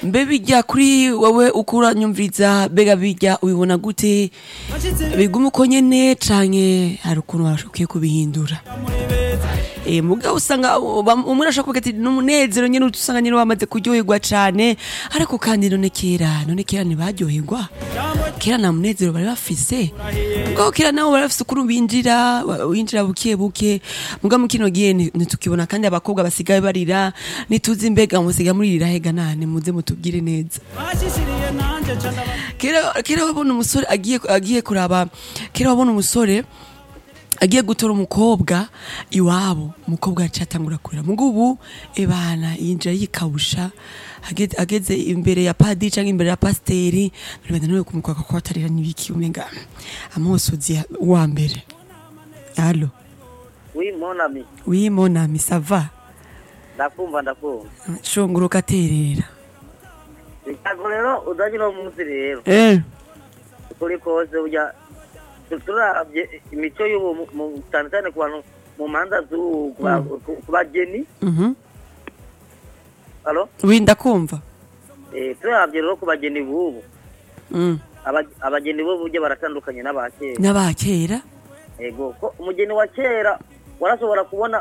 mbe bijya kuri wowe uko uranyumviriza mbega bijya ubibona gute biguma uko nyene canke hari ukuntu ukwiye kubihindura Eh, mugabo usanga bam- umwe arashobora kuvuga ati n'umunezero nyene usanga nyene wamaze kuryoherwa cane ariko kandi none kera none kera ntibaryoherwa kera nta munezero bari bafise mugabo kera nabo bari bafise ukuntu binjira wa- winjira buke buke mugabo mu kino gihe ni- ntitukibona kandi abakobwa basigaye barira nituzi mbega musiga muririra hega nane muze mutubwire neza bashishiriye nanje ca ndaba kera kera wabona umusore agiye agiye kuraba kera wabona umusore agiye gutora umukobwa iwabo umukobwa yacatangura kurira mugo ubu ebana yinjira yikabusha ageze, ageze imbere ya padiri canke imbere ya pasiteri bibanda nawe kumukwaka ko atarira n'ibiki umenga amosozi ya- wa mbere alo Oui, mon ami. oui mon ami ça va Ndakumva ndakumva. shonguruka terera Ntabwo rero udanye no munsi rero. eh Kuri kose ujya turabye imico y'ubu mu- mu- cyane cyane ku bantu mu manza z'ubu ku ba- ku- ku bageni. mhm Alo? oui ndakumva Eh, turabye rero ku bageni b'ubu. mm. Aba- Abageni b'ubu burya baratandukanye n'abakera. n'abakera Ego, ko umugeni wa kera warashobora kubona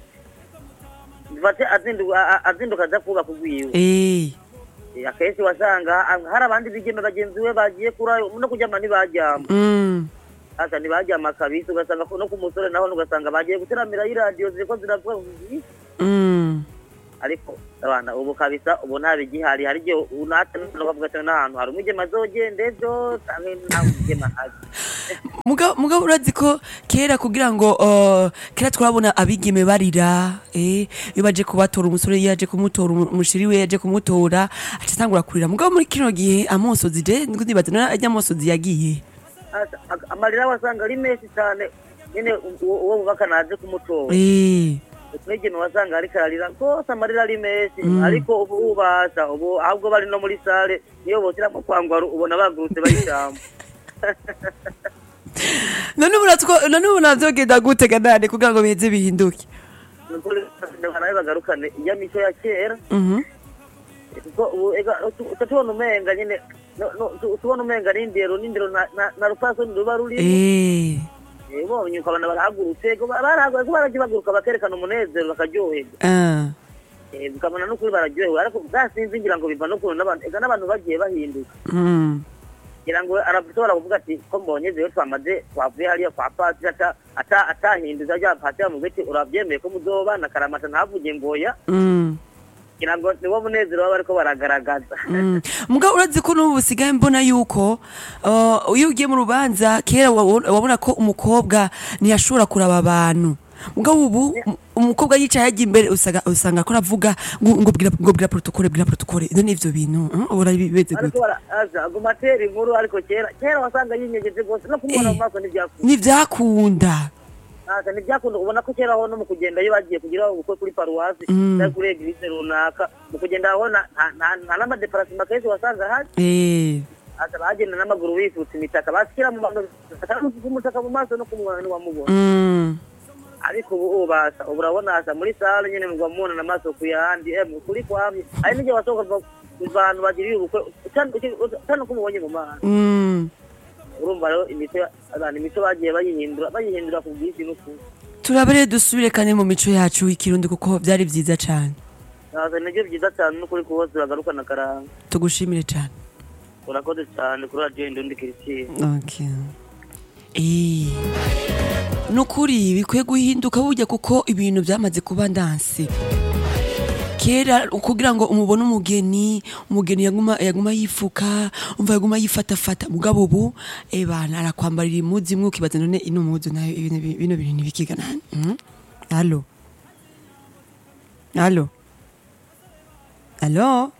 bate azinduka a- azinduka aza kubaka ugwiwe. eh Eh, akenshi wasanga ah, hari abandi bigeme bagenzi we bagiye kurayo no kuryama ntibajyama mm. hasa ntibajyama kabisa ugasanga ko no ku musore naho ugasanga bagiye guteramira y'iradiyo ziriko ziravuga ngo "Ih." Mm. ariko abana ubu kabisa ubu nta bigihari hari igihe unata ukavuga ati n'ahantu hari umugema azogenda ejo canke nta mugema azi Muga- mugabo urazi ko kera kugira ngo uh, kera twabona abigeme barira eh, iyo baje kubatora umusore iyo yaje kumutora umu- umushiri we yaje kumutora acatangura kurira mugabo muri kino gihe amosozi je ndibaza none ajya amosozi yagiye Hasa, ak- amarira wasanga ari menshi cyane nyine uwo uwo bubaka naje kumutora eh, umwigeme wasanga ariko ararira rwose amarira ari menshi ariko ubu ubasha ubu ahubwo bari no muri sale niyo boshyiramo kwangwaru ubona bagurutse bayijambo none ubu natwo- none ubu navyogenda gute ganane kugira ngo biheze bihinduke nukuri nawe bagarukane iya mico ya kera Mhm. kuko ubu ega tu- uca tubona umenga nyine no- no- tu- tubona umenga n'indero n'indero na- na- na rupfasoni ruba rurimo eh, Eh, bonye ukabona barahagurutse ko barahagurutse ko baragiye baguruka bakerekana umunezero bakaryoherwa ah, Eh, ukabona n'ukuri bararyohewe ariko bwasinzi ngira ngo biva n'ukuntu n'abantu ega n'abantu bagiye bahinduka mm, ngira ngo arashobora kuvuga ati ko mbonye rero twamaze twavuye hariya kwa patiri ata- ata- atahinduza rya patiri amubwira ati urabyemeye ko muzobana karamata ntavuge ngoya mm. ngira ngo niwo munezero baba bariko baragaragaza Mm. mugabo urazi ko n'ubu busigaye mbona yuko uh, iyo ugiye mu rubanza kera wabo- wabona ko umukobwa ntiyashobora kuraba abantu mugabo ubu um- umukobwa yicaye ajya imbere usanga usanga ko aravuga ngo ngo bwira ngo bwira protocole bwira protocole ivyo ni ivyo bintu mm, ubona bimeze ariko gute baraza aguma atera inkuru ariko kera kera wasanga yinyegeje rwose no kumubona mu maso ntibyakunda ntivyakunda Asa, ntibyakunda ubona ko kera aho no mu kugenda iyo bagiye kugira ubukwe kuri paruwasi Mm. cyangwa kuri eglise runaka mu kugenda aho nta- nta- nta- nta n'amadeparasima kenshi wasanga ahari eh asa bagenda n'amaguru bifutse imitaka bashyira mu maso umutaka mu maso no kumubona ntiwamubona mm. ariko ubu ubasa ubu urabona asa muri sale nyine mugwa mubona n'amaso ku yandi eh, kuri kwamye hari n'igihe wasohoka kuva kuva ahantu bagiriye ubukwe utana ko umubonye mu maso Mm. urumva rero imico abantu imico bagiye bayihindura bayihindura ku bwinshi n'ukuri turabere dusubire kandi mu mico yacu y'ikirundi kuko byari vyiza cane naza nibyo byiza cyane n'ukuri ku bose bagarukana akaranga tugushimire cane urakoze cyane kuri radiyo indundi kirisitine Okay. Eh. Nukuri bikwiye guhinduka burya kuko ibintu byamaze kuba ndanse. Kera kugira ngo umubone umugeni, umugeni yaguma yaguma yifuka, umva yaguma yifatafata mugabo ubu eh bana arakwambarira imuzi imwe ukibaza none ino muzi nayo ibintu bino bintu nibikiga nani? Mm? Allo. Allo. Allo.